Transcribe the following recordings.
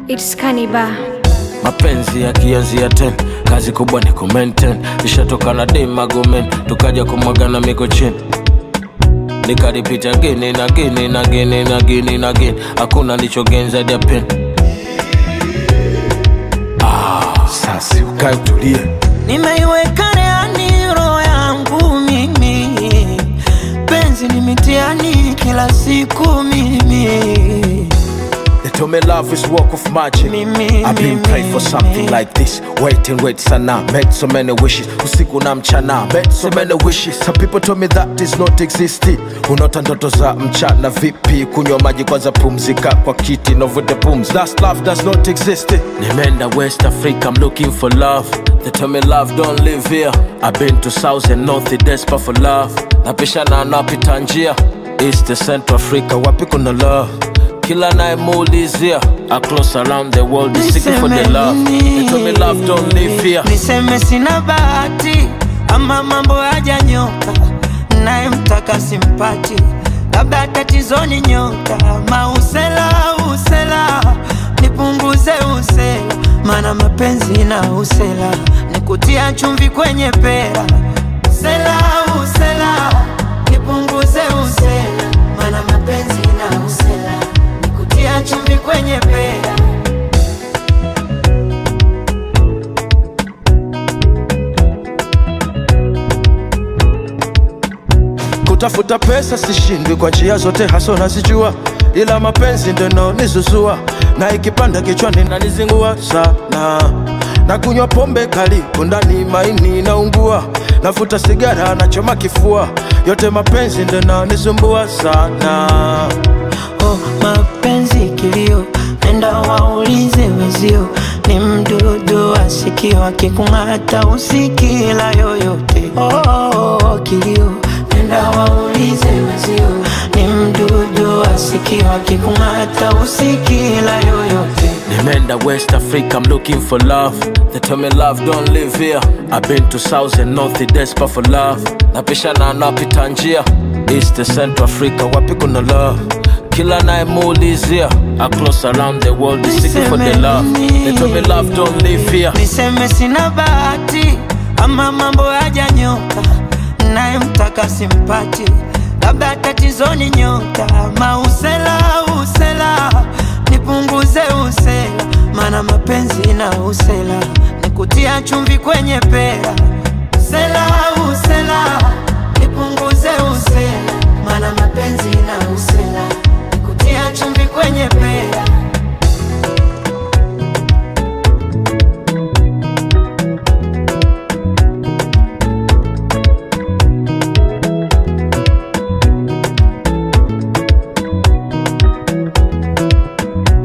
It's Kaniba. mapenzi yakianzia ten kazi kubwa ni kumaintain ishatoka na demagomen tukaja kumwagana miko chini nikaripita gini na gini na gini na gini na gini hakuna lichogenza dia pen ah, sasi ukae utulie nimeiweka reani roho yangu mimi penzi ni mitiani kila siku mimi They told me love is work of magic. Mimi, I've been mimi, praying for something mimi. like this. Wait and wait sana. Made so many wishes. Usiku na mchana. Made so many wishes. Some people told me that is not existing. Unaota ndoto za mchana vipi? Kunywa maji kwanza, pumzika kwa kiti na uvute pumzi. That's love does not exist. Nimeenda West Africa, I'm looking for love. They tell me love don't live here. I've been to South and North, desperate for love. Napishana napita njia. East to Central Africa, wapi kuna love? kila nayemuulizia across around the world is seeking for the love they told me love don't live here niseme sina bahati ama mambo hajanyoka nayemtaka simpati labda tatizoni nyota mausela usela nipunguze usela mana mapenzi na usela nikutia chumvi kwenye pera usela usela nipunguze usela mana mapenzi na usela nikutia chumvi kwenye pera kutafuta pesa sishindwi kwa njia zote haso nazijua ila mapenzi ndo naonizuzua na ikipanda kichwani nanizingua sana na kunywa pombe kali kundani maini naungua navuta sigara nachoma kifua yote mapenzi ndo naonisumbua sana oh, mapenzi kilio, nenda waulize wezio, ni mdudu wa sikio akikung'ata usikila yoyote. Oh, oh, oh, kilio, nenda waulize wezio, ni mdudu wa sikio akikung'ata usikila yoyote. Nimeenda West Africa, I'm looking for love. They tell me love don't live here. I've been to South and North, desperate for love. Napishana napita njia East to Central Africa, wapi kuna love? Kila nayemuulizia across around the world is seeking for the love. They tell me love don't live here. niseme sina bahati ama mambo hajanyoka nayemtaka simpati labda tatizoni nyota mausela usela nipunguze usela mana mapenzi na usela nikutia chumvi kwenye pera usela usela nipunguze usela mana mapenzi na usela nikutia chumvi kwenye pera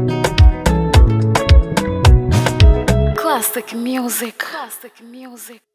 Classic music. Classic music.